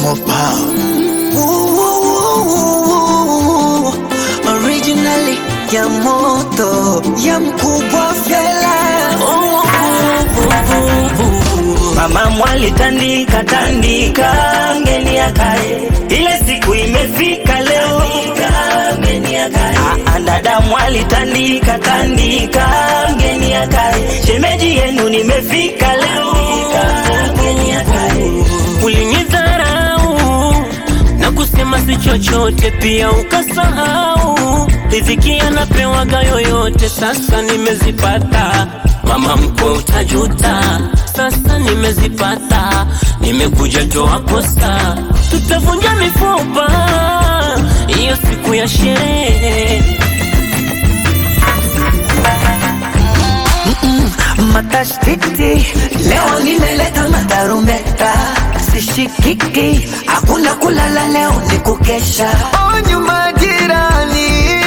Mopa. Originally ya moto ya mkubwa fela Mama mwali tandika tandika, ngeni akae, ile siku imefika leo, ngeni akae. Ah, dada mwali tandika tandika, ngeni akae, shemeji yenu nimefika leo, ngeni akae. Ulinidharau na kusema si chochote, pia ukasahau riziki anapewaga yoyote. Sasa nimezipata mama mkwe, utajuta. Sasa nimezipata, nimekuja toa kosa, tutavunja mifupa hiyo siku ya sherehe. matashtiti leo nimeleta matarumbeta sishikiki hakuna kulala leo ni kukesha onyu majirani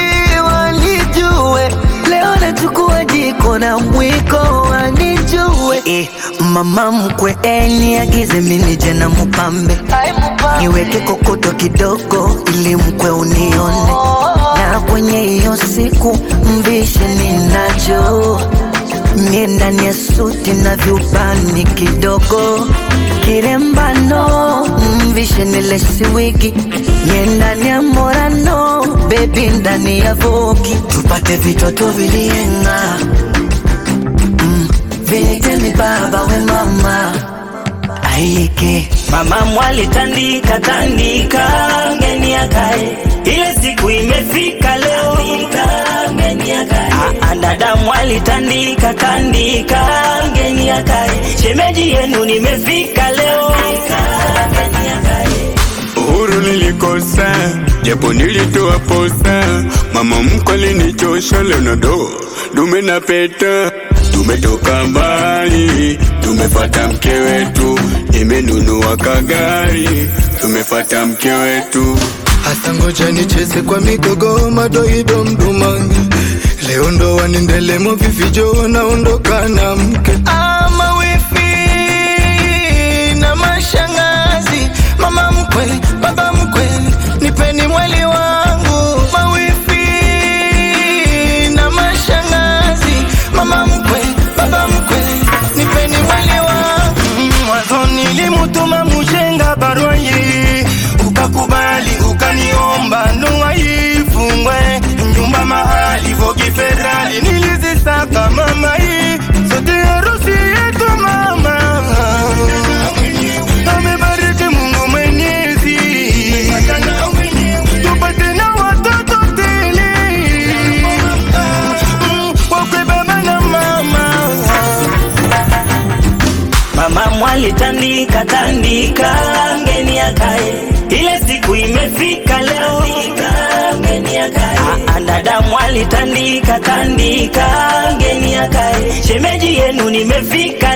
wanijue leo nachukua jiko na mwiko wanijue eh, mama mkwe eniagize minije na mupambe niweke kokoto kidogo ili mkwe unione na kwenye hiyo siku mvishe ninacho mie ndani ya suti na vyubani kidogo kirembano mvishe nilesi wigi mie ndani ya morano bebi ndani ya vogi tupate vitoto vilienga mm, vinitemi baba we mama aike Mama mwali tandika tandika, ngeni akae, ile siku imefika leo, ngeni akae. Ah, dada mwali tandika tandika, ngeni akae, shemeji yenu nimefika leo, ngeni akae. Uhuru nilikosa, japo nilitoa posa. Mama mkwe alinichosha, leo na do dume na peta. Tumetoka mbali, tumefata mke wetu, nimenunua kagari, tumefata mke wetu. Hasa ngoja nicheze kwa migogo madoido mdumangi leo ndo wanendelemo vivijo naondoka na mke ama wifi na mashangazi mama mkwe baba mkwe nipeni mwali wangu mawifi na mashangazi mama mkwe baba mkwe nipeni mwali wangu mwanzo nilimutuma mushenga barua hii ukakubali ukaniomba ndoa ifungwe nyumba mahali vogi federali nilizisaka mama hii sote harusi yetu mama amebariki Mungu Mwenyezi tupate na watoto tele Mm, wakwe baba na mama Mama mwali tandika tandika, ngeni akae, ile siku imefika leo, ngeni akae. Ah, dada mwali tandika tandika, ngeni akae, shemeji yenu nimefika